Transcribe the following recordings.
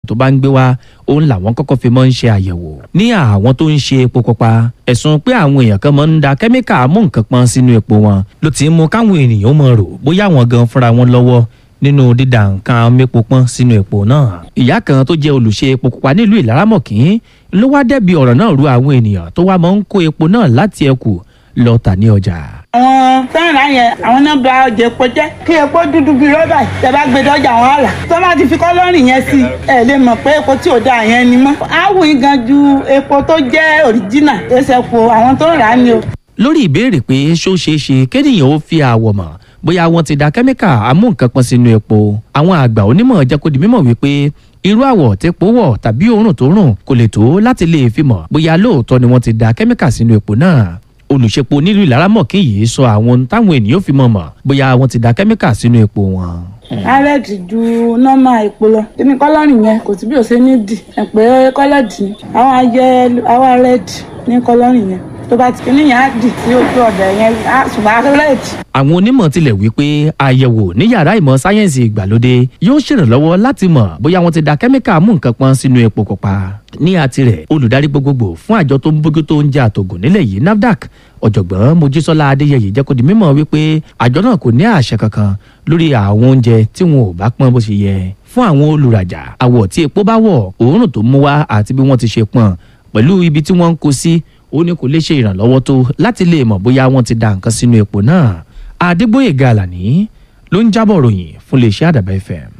tó bá ń gbé wá òun làwọn kọ́kọ́ fi mọ́ ń ṣe àyẹ̀wò ní àwọn tó ń ṣe epo pupa ẹ̀sùn pé àwọn èèyàn kan máa ń da kẹ́míkà mú nǹkan pọn sínú epo wọn ló ti ń mú káwọn ènìyàn mọ̀ rò bóyá àwọn gan fúnra wọn lọ́wọ́ nínú dídà nǹkan mépo pọ́n sínú epo náà ìyá kan tó jẹ́ olùṣe epo pupa nílùú ìlaramọ̀kín ló wá dẹ́bi ọ̀rọ̀ náà ru àwọn ènìyàn tó wá máa ń kó epo náà láti ẹkù lọ tà ní ọjà. àwọn fẹ́ràn yẹn àwọn náà bà ọjà epo jẹ́ kí epo dúdú bíi rọ́bà tẹ́ bá gbé dọ́jà wọn àlà tó bá ti fi kọ́lọ́rìn yẹn sí ẹ lè mọ̀ pé epo tí ò dáa yẹn ni mọ́. áwù yín gan ju epo tó jẹ́ òríjínà ẹsẹ̀ po àwọn tó ń rà á ni o. lórí ìbéèrè pé ṣó ṣeé ṣe kéèyàn ó fi àwọ̀ mọ̀ bóyá wọ́n ti da kẹ́míkà amú nǹkan pọn sínú epo àwọn àgbà onímọ̀ jẹ́ kó di mímọ̀ wípé irú àwọ̀ tẹ́po wọ̀ tàbí òórùn tó rùn kò lè tó láti lè fi mọ̀ bóyá lóòótọ́ ni wọ́n ti da kẹ́míkà sínú epo náà olùṣepo nílùú ìlaramọ̀kín yìí sọ àwọn ohun táwọn ènìyàn fi mọ̀ mọ̀ bóyá wọ́n ti da kẹ́míkà sínú epo wọn. arẹ́ẹ̀dì ju nọ́mà epo lọ kíní kọ́lọ́rìn yẹn kò sí bí ó ṣe ní dì ẹ̀ pé kọ́lọ́dì ni àwọn ayẹ àwọn arẹ́ẹ̀dì ní kọ́lọ́rìn yẹn tó bá ti kíní yẹn á dì sí ojú ọ̀dọ̀ yẹn á ṣùgbọ́n arẹ́ẹ̀dì àwọn onímọ̀ tilẹ̀ wí pé àyẹ̀wò ní yàrá ìmọ̀ sáyẹ́ǹsì ìgbàlódé yóò ṣèrànlọ́wọ́ láti mọ̀ bóyá wọ́n ti da kẹ́míkà mú nǹkan pọn sínú epo pupa. ní àtirẹ̀ olùdarí gbogbogbò fún àjọ tó ń bójú tó ń jẹ àtògùn nílẹ̀ yìí nafdac ọ̀jọ̀gbọ́n mojísọ́lá adéyẹyẹ jẹ́ kó di mímọ̀ wípé àjọ náà kò ní àṣẹ kankan lórí àwọn oúnjẹ tí wọn ò bá pọn bó ṣe yẹ fún àwọn olùrajà àwọ̀ tí epo bá wọ̀ òórùn tó mú wá àti bí wọ́n ti ṣe pọn pẹ̀lú ibi tí wọ́n ń kó sí ó ní kò lè ṣe ìrànlọ́wọ́ tó láti lè mọ̀ bóyá wọ́n ti da nǹkan sínú epo náà adégbòyèga àlàní ló ń jábọ̀ ròyìn fún iléeṣẹ́ àdàbà fm.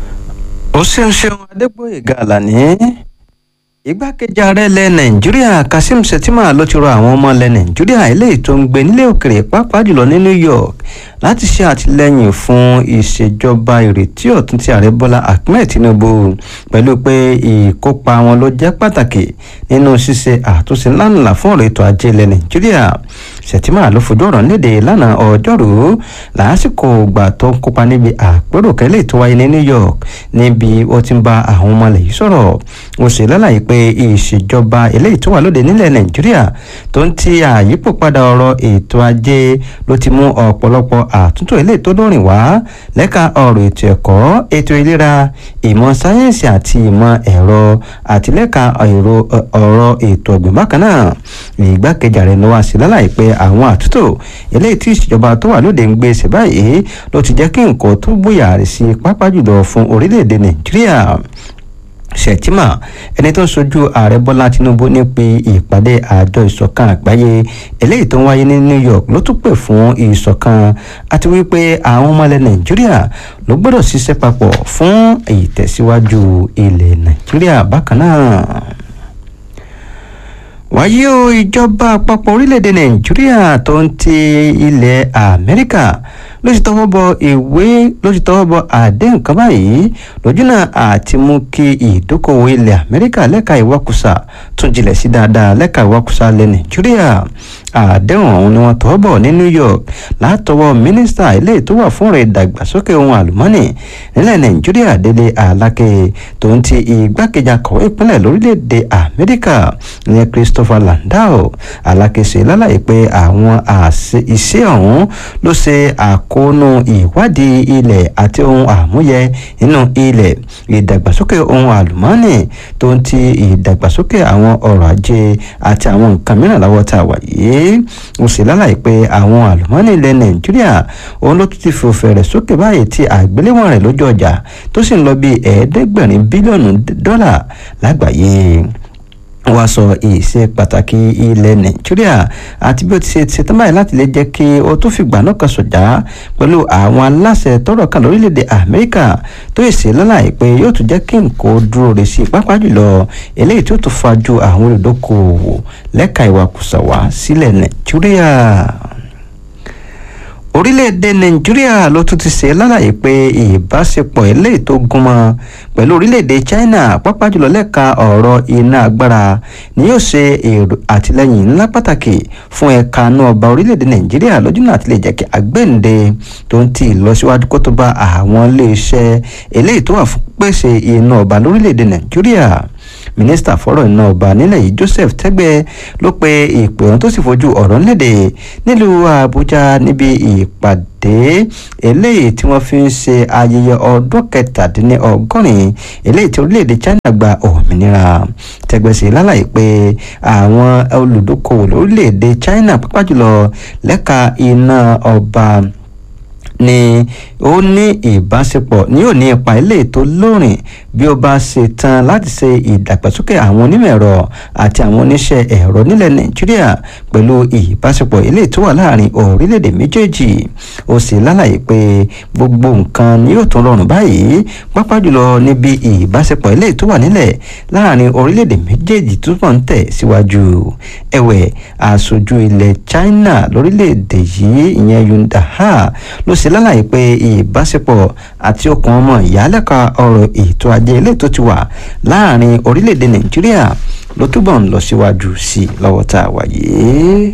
ó ṣeun ṣeun adégbòyèga àlàní igbákejì ààrẹ ilẹ̀ nàìjíríà kazeem shettima ló ti rọ àwọn ọmọ ilẹ̀ nàìjíríà eléyìí tó ń gbé nílé òkèrè pàápàá jùlọ ní new york láti ṣe àtìlẹ́yìn fún ìṣèjọba ìrètí ọ̀tun ti ààrẹ bọ́lá ahmed tinubu pẹ̀lú pé ìkópa wọn ló jẹ́ pàtàkì nínú ṣíṣe àtúnṣe ńláńlá fún ọ̀rọ̀ ètò ajé ilẹ̀ nàìjíríà shettima ló fojú ọ̀rọ̀ léde lánàá ọjọ́rú lásìkò ìgbà tó ń kópa níbi àpérò kẹ́lẹ́ tó wáyé ní new york níbi ó ti ń bá àwọn ọmọ ilẹ̀ yìí sọ̀rọ̀ ó sì lálàyé pé ìṣèjọba eléyìí tó wà lóde nílẹ̀ nàìjíríà tó ń ti àyípo padà ọ̀rọ̀ ètò ajé ló ti mú ọ̀pọ̀lọpọ̀ àtúntò eléyìí tó lórin wá lẹ́ka ọ̀rọ̀ ètò ẹ̀kọ́ ètò ìlera ìmọ̀ sáyẹ́ǹsì àti ìmọ̀ ẹ̀rọ àti lẹ́ka ọ̀rọ̀ ètò ọ̀gbìn bákan náà ìgbákejì ààrẹ ló wá sí lálàyé pé àwọn àtúntò eléyìí tí ìṣèjọba tó wà lóde ń gbé ṣe báyìí ló ti jẹ́ kí nǹkan tó bóyá rẹ̀ sí pápá jùlọ fún orílẹ̀-èdè nàìjíríà sẹ̀tìmà ẹni tó ń sojú ààrẹ bọ́lá tinubu nípe ìpàdé àjọ ìṣọ̀kan àgbáyé eléyìí tó ń wáyé ní new york ló tún pè fún ìṣọ̀kan àti wípé àwọn ọmọ ilẹ̀ nàìjíríà ló gbọ́dọ̀ ṣiṣẹ́ papọ̀ fún ìtẹ̀síwájú ilẹ̀ nàìjíríà bákan náà wáyé o ìjọba àpapọ̀ orílẹ̀-èdè nàìjíríà tó ń ti ilẹ̀ amẹ́ríkà ló ti tọwọ́ bọ ìwé ló ti tọwọ́ bọ àdéhùn kan báyìí lójúnà àti mú kí ìdókòwò ilẹ̀ amẹ́ríkà lẹ́ka ìwakùsà tún jinlẹ̀ sí dáadáa lẹ́ka ìwakùsà ilẹ̀ nàìjíríà àdéhùn ọ̀hún ni wọ́n tọwọ́ bọ̀ ní new york látọwọ́ mínísítà ilé tó wà fún rẹ̀ ìdàgbàsókè ohun àlùmọ́nì nílẹ̀ nàìjíríà délé aláké tó ń ti igbákejì akọ̀wé ìpínlẹ̀ lórílẹ̀‐èdè amẹ́ríkà ní christopher landau aláké ṣe lálàyé pé àwọn iṣẹ́ ọ̀hún ló ṣe àkóónú ìwádìí ilẹ̀ àti ohun àmúyẹ nínú ilẹ̀ ìdàgbàsókè ohun àlùmọ́nì tó ń ti ìdàgbàsókè àwọn ọrọ̀ ajé àti àwọn nǹkan mìíràn láwọ́ tá a wà yìí ó sì lálàyé pé àwọn àlùmọ́nì ilẹ̀ nàìjíríà òun ló tún ti fi òfèrè sókè báyìí tí àgbéléwọ̀n rẹ̀ lójú ọjà tó sì ń lọ bí ẹ̀ẹ́dẹ́gbẹ̀rin bílíọ̀nù dọ́là lágbàáyé wá sọ ìṣe pàtàkì ilẹ̀ nàìjíríà àti bí ó ti ṣe ṣetán báyìí láti lè jẹ́ kí ó tún fìgbà náà kan sọ̀jà pẹ̀lú àwọn aláṣẹ tọrọ kan lórílẹ̀‐èdè amẹ́ríkà tó ṣe lálàyé pé yóò tún jẹ́ kí nǹkan dúró rè sí pápá jùlọ eléyìí tó tún fajú àwọn olùdókòwò lẹ́ka ìwakùsà wá sílẹ̀ nàìjíríà orílẹ̀-èdè nàìjíríà ló tún ti ṣe lálàyé pé ìbáṣepọ̀ eléyìí tó gúnmọ́ pẹ̀lú orílẹ̀-èdè china pápá jùlọ lẹ́ka ọ̀rọ̀ iná agbára ni yóò ṣe èrò àtìlẹ́yìn ńlá pàtàkì fún ẹ̀ka náà ọba orílẹ̀-èdè nàìjíríà lójúnà àti lè jẹ́ kí agbẹ́ǹde tó ń ti ìlọsíwájú kó tó bá àwọn iléeṣẹ́ eléyìí tó wà fún pèsè iná ọba lórílẹ̀-èdè nàìjíríà mínísítà fọ́rọ̀ iná ọba nílẹ̀ yìí joseph tẹ́gbẹ́ ló pe ìpè ohun tó sì fojú ọ̀rọ̀ léde nílùú àbújá níbi ìpàdé eléyìí tí wọ́n fi ń ṣe ayẹyẹ ọdún kẹtàdínlọ́gọ́rin eléyìí tí orílẹ̀-èdè china gba òmìnira tẹ́gbẹ́ sí lálàyé pé àwọn olùdókòwò lórílẹ̀-èdè china pàápàá jùlọ lẹ́ka iná ọba ni ó ní ìbáṣepọ̀ ní ò ní ipa ilé tó lóòrìn bí ó bá ṣe tán láti ṣe ìdàgbàsókè àwọn onímọ̀ ẹ̀rọ àti àwọn oníṣẹ́ ẹ̀rọ nílẹ̀ nàìjíríà pẹ̀lú ìbáṣepọ̀ ilé tó wà láàrin orílẹ̀-èdè méjèèjì ó sì lálàyé pé gbogbo nǹkan ni yóò tún rọrùn báyìí pápá jùlọ níbi ìbáṣepọ̀ ilé tó wà nílẹ̀ láàrin orílẹ̀-èdè méjèèjì túbọ̀ ń tẹ̀ síwájú ẹ̀wẹ̀ aṣojú ilẹ̀ china lórílẹ̀-èdè yìí ìyẹn yundaha ló ṣe lálàyé pé ìbáṣepọ̀ àti okùn ọmọ ìyálẹ́ka ọ̀rọ̀ ètò ajé ilé tó ti wà láàrin orílẹ̀-èdè nàìjíríà ló túbọ̀ ń lọ síwájú sí i lọ́wọ́ tá a wà yìí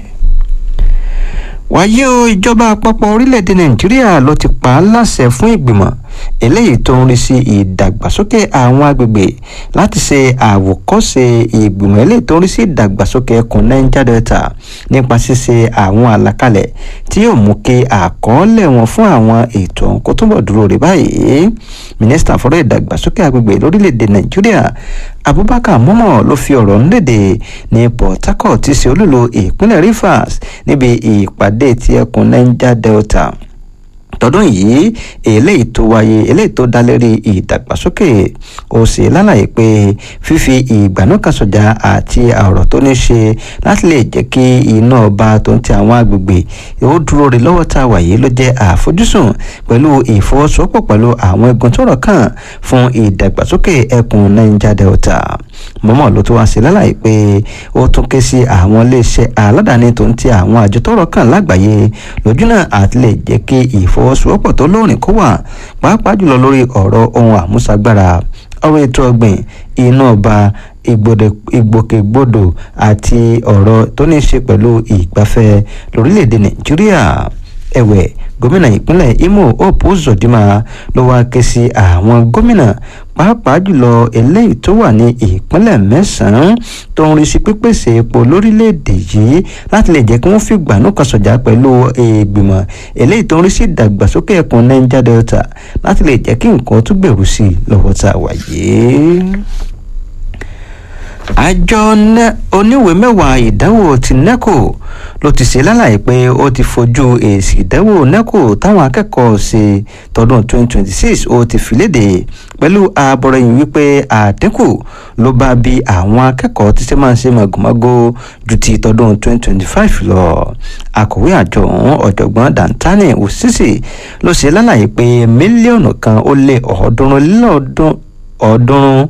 wáyé o ìjọba àpapọ̀ orílẹ̀-èdè nàìjíríà ló ti pa á láṣẹ fún ìgbìmọ̀ eléyìí tó ń rí sí ìdàgbàsókè àwọn agbègbè láti ṣe àwòkọ́ṣe ìgbìmọ̀ eléyìí tó ń rí sí ìdàgbàsókè ẹkùn niger delta nípa ṣíṣe àwọn àlàkalẹ̀ tí yóò mú kí àkọọ́lẹ̀ wọn fún àwọn ètò ọ̀hún kó túbọ̀ dúró rí báyìí mínísítà fọ́rọ̀ ìdàgbàsókè agbègbè lórílẹ̀‐èdè nàìjíríà abubakar momo ló fi ọ̀rọ̀ ńlédè ní port harcourt tí ṣe olúlo ìpínlẹ̀ rivers níbi ìpàdé ti ẹkùn niger delta tọdún yìí eléyìí tó wáyé eléyìí tó dá lérí ìdàgbàsókè ó sì lálàyé pé fífi ìgbànúkàsọjà àti ọ̀rọ̀ tó ní ṣe láti lè jẹ́ kí iná ọba tó ń ti àwọn agbègbè ó dúró rí lọ́wọ́ tá a wà yìí ló jẹ́ àfojúsùn pẹ̀lú ìfọwọ́sowọ́pọ̀ pẹ̀lú àwọn igun tó rọ̀ kàn fún ìdàgbàsókè ẹkùn niger delta mọ́mọ́ ló tún wá sí lálàyé pé ó tún ké sí àwọn iléeṣẹ́ aládàáni tó ń ti àwọn àjọ tó rọ̀ kàn lágbàáyé lójúnà àti lè jẹ́ kí ìfọwọ́sowọ́pọ̀ tó lóòrìn kó wà pàápàá jùlọ lórí ọ̀rọ̀ ohun àmúṣagbára ọ̀rọ̀ ètò ọ̀gbìn iná ọba ìgbòkègbodò àti ọ̀rọ̀ tó ní í ṣe pẹ̀lú ìgbafẹ́ lórílẹ̀‐èdè nàìjíríà ẹ̀wẹ̀ gómìnà ìpínlẹ̀ imo hope uzodinma ló wáá ké sí àwọn gómìnà pàápàá jùlọ eléyìí tó wà ní ìpínlẹ̀ mẹ́sàn-án tó ń rí sí pípèsè epo lórílẹ̀‐èdè yìí láti lè jẹ́ kí wọ́n fi gbàánú kan sọ̀jà pẹ̀lú ìgbìmọ̀ eléyìí tó ń rí sí ìdàgbàsókè ẹkùn niger delta láti lè jẹ́ kí nǹkan tún gbèrú sí i lọ́wọ́ tá a wà yìí àjọ oníwèé mẹ́wàá ìdánwò ti neco ló ti ṣe lálàyé pé ó ti fojú èsì ìdánwò neco táwọn akẹ́kọ̀ọ́ ṣe tọdún 2026 ó ti fi léde pẹ̀lú ààbọ̀rẹ̀yìn wípé àdínkù ló bá bí àwọn akẹ́kọ̀ọ́ tí ṣe máa ń ṣe màgòmágó ju ti tọdún 2025 lọ akọ̀wé àjọ ọ̀hún ọ̀jọ̀gbọ́n dantani osisi ló ṣe lálàyé pé mílíọ̀nù kan ó lé ọ̀ọ́dúnrún lọ́ọ̀dún ọ̀ọ́dúnrún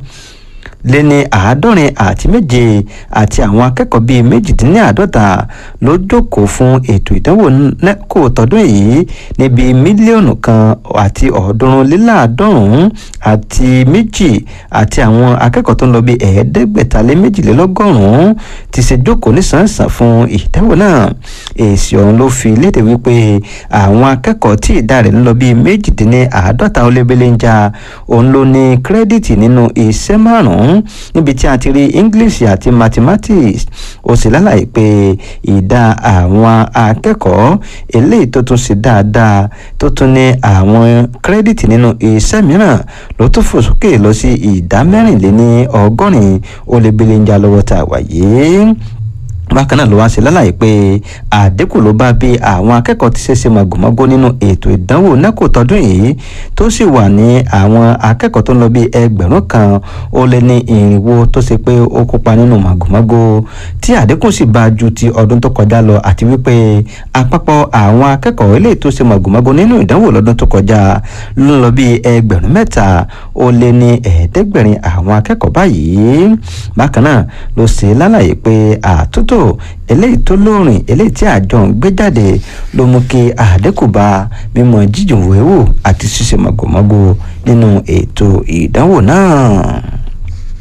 lé ní àádọ́rin àti méje àti àwọn akẹ́kọ̀ọ́ bíi méjìdínláàádọ́ta ló jókòó fún ètò ìdánwò nẹ́kò tọdún yìí níbi mílíọ̀nù kan àti ọ̀ọ́dúnrún léláàádọ́rùn-ún àti méjì àti àwọn akẹ́kọ̀ọ́ tó ń lọ bí ẹ̀ẹ́dẹ́gbẹ̀ta lé méjìlélọ́gọ́rùn-ún ti ṣe jókòó nísànsàn fún ìdánwò náà èsì ọ̀hún ló fi léde wípé àwọn akẹ́kọ̀ọ́ tí ìdá rẹ̀ ń lọ bí méjìdínláàádọ́ta ó lé belenja òun ló ní kírẹ́dìtì nínú iṣẹ́ márùn-ún níbi tí a ti rí english àti mathematics ó sì lálàyé pé ìdá àwọn akẹ́kọ̀ọ́ eléyìí tó tún ṣe dáadáa tó tún ní àwọn kírẹ́dìtì nínú iṣẹ́ mìíràn ló tún fò sókè lọ sí ìdá mẹ́rìnléní ọgọ́rin ó lé belenja lọ́wọ́ tá a wà yìí bákan náà ló wá ṣe lálàyé pé àdínkù ló bá bí àwọn akẹ́kọ̀ọ́ ti ṣẹ̀ṣẹ̀ màgòmágó nínú ètò ìdánwò nẹ́kò tọdún yìí tó sì wà ní àwọn akẹ́kọ̀ọ́ tó ń lọ bí ẹgbẹ̀rún kan ó lé ní irinwó tó ṣe pé ó kópa nínú màgòmágó tí àdínkù sì bá ju ti ọdún tó kọjá lọ àti wípé àpapọ̀ àwọn akẹ́kọ̀ọ́ eléyìí tó ṣe màgòmágó nínú ìdánwò lọ́dún tó kọjá ló ń lọ bí ẹgbẹ̀rún mẹ́ta ó lé ní ẹ̀ẹ́dẹ́gbẹ̀rin àwọn akẹ́kọ̀ọ́ báyìí bákan náà ló ṣe lálàyé pé àtúntò eléyìí tó lóòrìn eléyìí tí àjọ ń gbé jáde ló mú kí àdínkù bá mímọ jíjìn wéwò àti ṣíṣe màgòmágó nínú ètò ìdánwò náà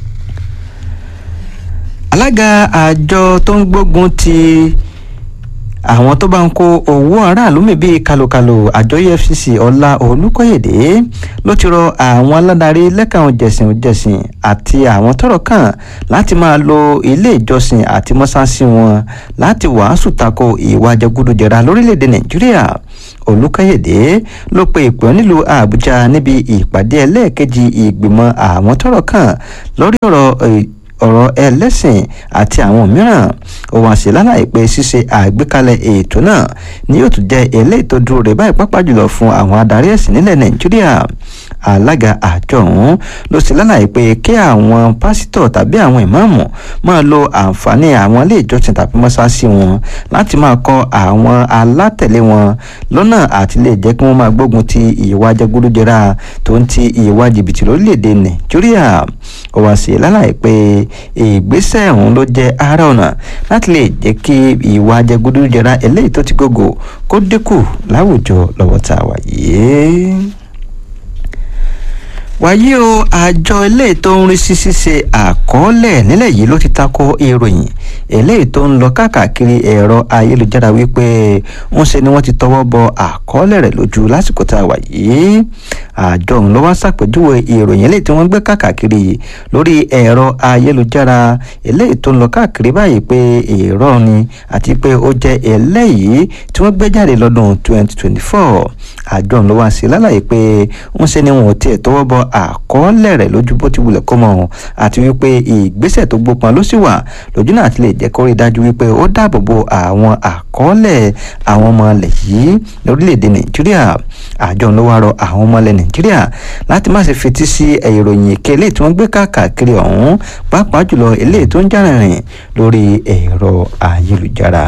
alága àjọ tó ń gbógun ti àwọn tó bá ń kó owó aráàlú mi bíi kalokalo àjọ efcc ọlá olùkọ́yèdè ló ti rọ àwọn aládarí lẹ́ka òjẹ̀sìn òjẹ̀sìn àti àwọn tọ́rọ̀ kàn láti máa lo ilé ìjọsìn àti mọ́sáàsì wọn láti wàásù tako ìwà jẹgúdújẹrá lórílẹ̀‐èdè nàìjíríà olùkọ́yèdè ló pe ìpè nílùú àbújá níbi ìpàdé ẹlẹ́ẹ̀kejì ìgbìmọ̀ àwọn tọ́rọ̀ kàn lórí ọ̀rọ̀ ọ̀rọ̀ ẹlẹ́sìn àti àwọn mìíràn ó wá sí lálàyé pé ṣíṣe àgbékalẹ̀ ètò náà ni yóò tún jẹ́ eléyìí tó dúró rè báyìí pápá jùlọ fún àwọn adarí ẹ̀sìn nílẹ̀ nàìjíríà alága àjọ ọ̀hún ló sì lálàyé pé kí àwọn pásítọ̀ tàbí àwọn ìmáàmù máa lo àǹfààní àwọn ilé ìjọsìn tàbí mọ́ṣáláṣí wọn láti máa kọ́ àwọn alátẹ̀lé wọn lọ́nà àti lè jẹ́ kí wọ́n máa gbógun ti ìwà jẹgúdújẹrá tó ń ti ìwà jìbìtì lórílẹ̀‐èdè nàìjíríà ó wá sí lálàyé pé ìgbésẹ̀ ọ̀hún ló jẹ́ ara ọ̀nà láti lè jẹ́ kí ìwà jẹgúdújẹrá eléyìí tó ti gògò kó dínkù láwùjọ lọ́wọ́ tá a wà yìí wàyí o àjọ eléyìí tó ń rí sí ṣíṣe àkọọ́lẹ̀ nílẹ̀ yìí ló ti tako ìròyìn eléyìí tó ń lọ káàkiri ẹ̀rọ ayélujára wípé ń ṣe ni wọ́n ti tọwọ́ bọ àkọọ́lẹ̀ rẹ̀ lójú lásìkò tá a wà yìí àjọ ọ̀hún ló wá ṣàpèjúwe ìròyìn eléyìí tí wọ́n gbé káàkiri lórí ẹ̀rọ ayélujára eléyìí tó ń lọ káàkiri báyìí pé irọ́ ni àti pé ó jẹ́ eléyìí tí wọ́n gbé jáde lọ́dún 2024 àjọ ọ̀hún ló wá sí lálàyé pé ń ṣe ni wọn ò tiẹ̀ tọwọ́ bọ àkọọ́lẹ̀ rẹ̀ lójú bó ti wulẹ̀ kó mọ̀ àti wípé ìgbésẹ̀ tó gbópọn ló sì wà lójú náà ti lè jẹ́ kó rí dájú wípé ó dáàbò bo àwọn àkọọ́lẹ̀ àwọn ọmọ ilẹ̀ yìí lórílẹ̀‐èdè nàìjíríà àjọ ló wá rọ àwọn ọmọ ilẹ̀ nàìjíríà láti má ṣe fetí sí ìròyìn èké eléyìí tí wọ́n gbé káàkiri ọ̀hún pàápàá jùlọ eléyìí tó ń jà rìnrìn lórí ẹ̀rọ ayélujára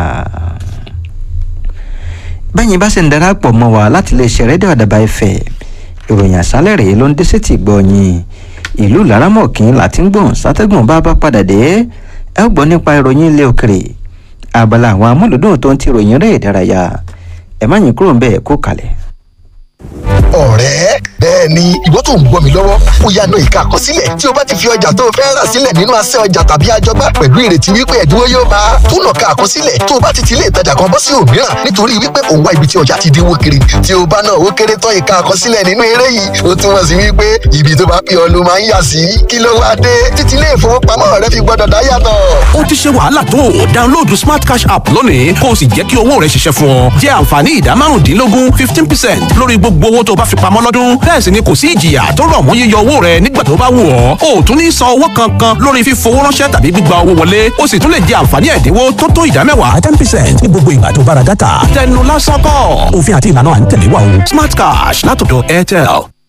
bẹ́yìn bá ṣe ń darapọ̀ mọ́ wa láti lè ṣe rédíò àdàbà ẹ̀fẹ̀ ìròyìn àṣálẹ̀ rèé ló ń dé sétí gbọ̀nyìn ìlú laramọ̀kín láti ń gbọ̀n sátẹ́gùn bá bá padà dé ẹ gbọ́ nípa ìròyìn ilé òkèrè abala àwọn amúlùdùn tó ń ti ìròyìn rẹ̀ ìdárayá ẹ má yín kúrò ń bẹ́ẹ̀ kó kalẹ̀. ọ̀rẹ́ bẹ́ẹ̀ ni ìwọ tó ń gbọ́ mi lọ́wọ́ ó yá na ìka àkọsílẹ̀ tí o bá ti fi ọjà tó o fẹ́ rà sílẹ̀ nínú asẹ́ ọjà tàbí àjọgbá pẹ̀lú ìrètí wípé ẹ̀dínwó yóò bá a tún nàka àkọsílẹ̀ tó o bá ti ti ilé ìtajà kan bọ́ sí òmíràn nítorí wípé òun wá ibi tí ọjà ti dínwó kiri tí o bá náà ó kéré tán ìka àkọsílẹ̀ nínú eré yìí ó túmọ̀ sí wípé ibi tó bá pè ọ́ ló máa ń yà sí kí ló wá dé títí ilé ìfowópamọ́ rẹ fi gbọ́dọ̀ dá yàtọ̀. ó ti ṣe wàhálà tó o download smart cash app lónìí kó o sì jẹ́ kí owó rẹ ṣiṣẹ́ fún ọ jẹ́ àǹfààní ìdá márùndínlógún fifteen percent lórí gbogbo owó tó bá fi pamọ́ lọ́dún bẹ́ẹ̀ sì ni kò sí ìjìyà tó rọ̀ mọ́ yíyọ owó rẹ nígbà tó bá wù ọ́ o ò tún ní san owó kankan lórí fífowó ránṣẹ́ tàbí gbígba owó wọlé o sì tún lè jẹ àǹfààní ẹ̀dínwó tó tó ìdá mẹ́wàá ten percent ní gbogbo ìgbà tó bá ra dátà tẹnu lásán kọ́ òfin àti ìlànà à ń tẹ̀lé wa o smart cash látọ̀dọ̀ airtel.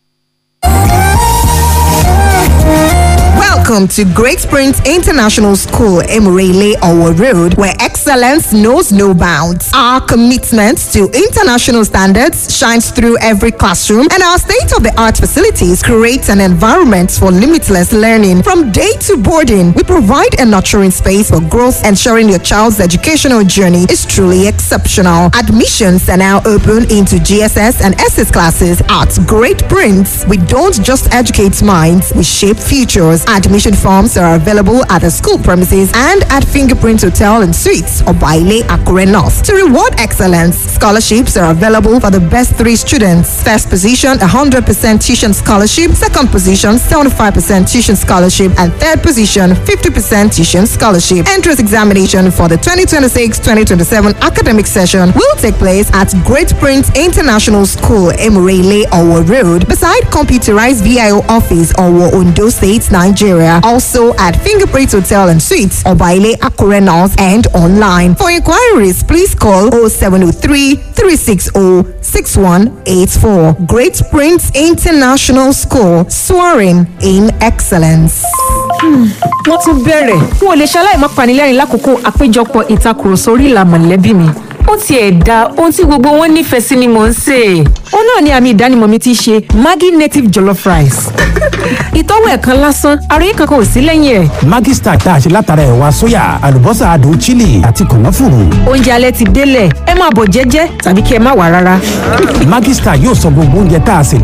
Welcome to Great Springs International School, Emirele Owo Road, where excellence knows no bounds. Our commitment to international standards shines through every classroom, and our state of the art facilities create an environment for limitless learning. From day to boarding, we provide a nurturing space for growth, ensuring your child's educational journey is truly exceptional. Admissions are now open into GSS and SS classes at Great Prince. We don't just educate minds, we shape futures. Admission forms are available at the school premises and at Fingerprint Hotel and Suites or Baile Akure North. To reward excellence, scholarships are available for the best three students. First position, 100% tuition scholarship. Second position, 75% tuition scholarship. And third position, 50% tuition scholarship. Entrance examination for the 2026-2027 academic session will take place at Great Prince International School, Emirele, Owo Road, beside computerized VIO office, Owo, Ondo State, Nigeria. Also at Fingerprint Hotel and Suites, Obaile Akure North and online. For inquiries, please call 0703 360 6184. Great Prince International School, soaring in excellence. wọ́n tún bẹ̀rẹ̀ n ò lè ṣaláì má panilẹ́rìn lákòókò àpéjọpọ̀ ìtakùrọ̀sọ orí ìlà mọ̀lẹ́bí mi ó tiẹ̀ da ohun tí gbogbo wọn nífẹ̀ẹ́ sí ni mò ń sè é. ó náà ni àmì ìdánimọ̀ mi ti ṣe maggi native jollof rice. ìtọ́wò ẹ̀kan lásán àròyé kankan ò sí lẹ́yìn ẹ̀. Maggi Star tá a ṣe látara ẹ̀wà sóyà àlùbọ́sà adùn chili àti kànáfùrù. oúnjẹ alẹ́ ti délẹ̀ ẹ máa bọ̀ jẹ́jẹ́ tàbí kí ẹ má wà rárá. Maggi Star yóò sọ gbogbo oúnjẹ tá a sè